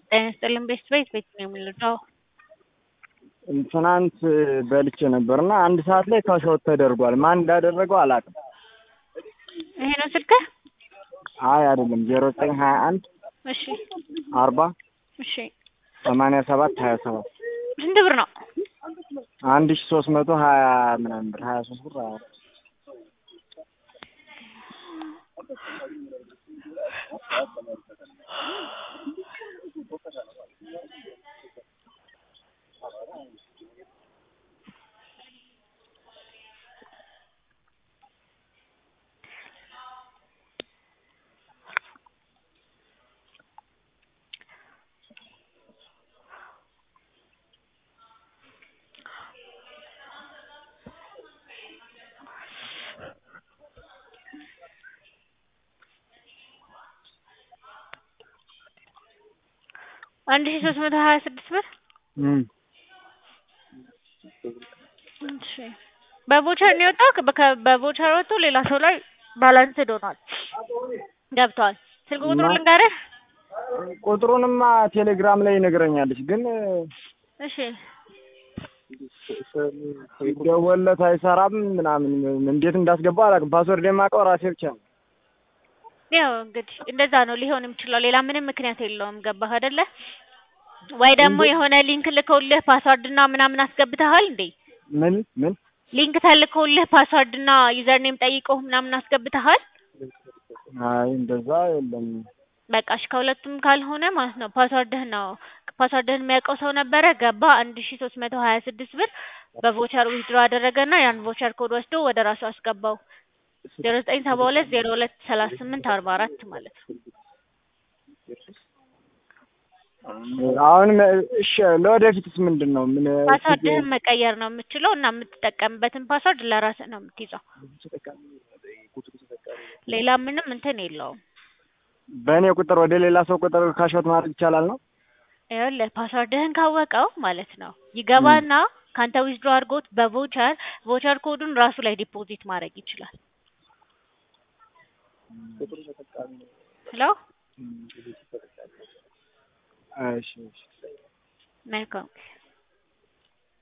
ጤና ይስጥልኝ ቤት ቤት ቤት ነው የምንለው። ትናንት በልቼ ነበር እና አንድ ሰዓት ላይ ካሻውት ተደርጓል። ማን እንዳደረገው አላውቅም። ይሄ ነው ስልክህ? አይ አይደለም፣ ዜሮ ዘጠኝ ሀያ አንድ እሺ አርባ እሺ። ሰማንያ ሰባት ሀያ ሰባት ስንት ብር ነው? አንድ ሺ ሶስት መቶ ሀያ ምናምን ብር ሀያ ሶስት ብር ሀያ አራት አንድ ሺ ሶስት መቶ ሀያ ስድስት ብር እም እሺ። በቮቸር ነው የወጣው። በከ- በቮቸር ወጥቶ ሌላ ሰው ላይ ባላንስድ ሆኗል ገብቷል። ስልክ ቁጥሩን እና- ልንገርህ? ቁጥሩንማ ቴሌግራም ላይ ይነግረኛለች፣ ግን እሺ ሲደወልለት አይሰራም ምናምን። እንዴት እንዳስገባው አላውቅም። ፓስወርድ የማውቀው ራሴ ብቻ ነው። ያው እንግዲህ እንደዛ ነው ሊሆን የሚችለው። ሌላ ምንም ምክንያት የለውም። ገባህ አይደለ? ወይ ደግሞ የሆነ ሊንክ ልከውልህ ፓስዋርድ እና ምናምን አስገብተሃል እንዴ? ምን ምን ሊንክ ተልከውልህ ፓስዋርድ እና ዩዘር ኔም ጠይቀው ምናምን አስገብተሃል? አይ እንደዛ የለም። በቃ እሺ፣ ከሁለቱም ካልሆነ ማለት ነው ፓስዋርድህን ነው ፓስዋርድህን የሚያውቀው ሰው ነበረ ገባ አንድ ሺ ሶስት መቶ ሀያ ስድስት ብር በቮቸር ዊዝድሮ አደረገና ያን ቮቸር ኮድ ወስዶ ወደ ራሱ አስገባው ዜሮ ዘጠኝ ሰባ ሁለት ዜሮ ሁለት ሰላሳ ስምንት አርባ አራት ማለት ነው። አሁን እሺ፣ ለወደፊትስ ምንድን ነው? ምን ፓስዋርድህን መቀየር ነው የምችለው እና የምትጠቀምበትን ፓስዋርድ ለራስህ ነው የምትይዘው። ሌላ ምንም እንትን የለውም። በእኔ ቁጥር ወደ ሌላ ሰው ቁጥር ካሾት ማድረግ ይቻላል ነው? ይኸውልህ ፓስዋርድህን ካወቀው ማለት ነው ይገባና ካንተ ዊዝድሮ አድርጎት በቮቸር ቮቸር ኮዱን ራሱ ላይ ዲፖዚት ማድረግ ይችላል። ሄሎ እሺ እሺ መልካም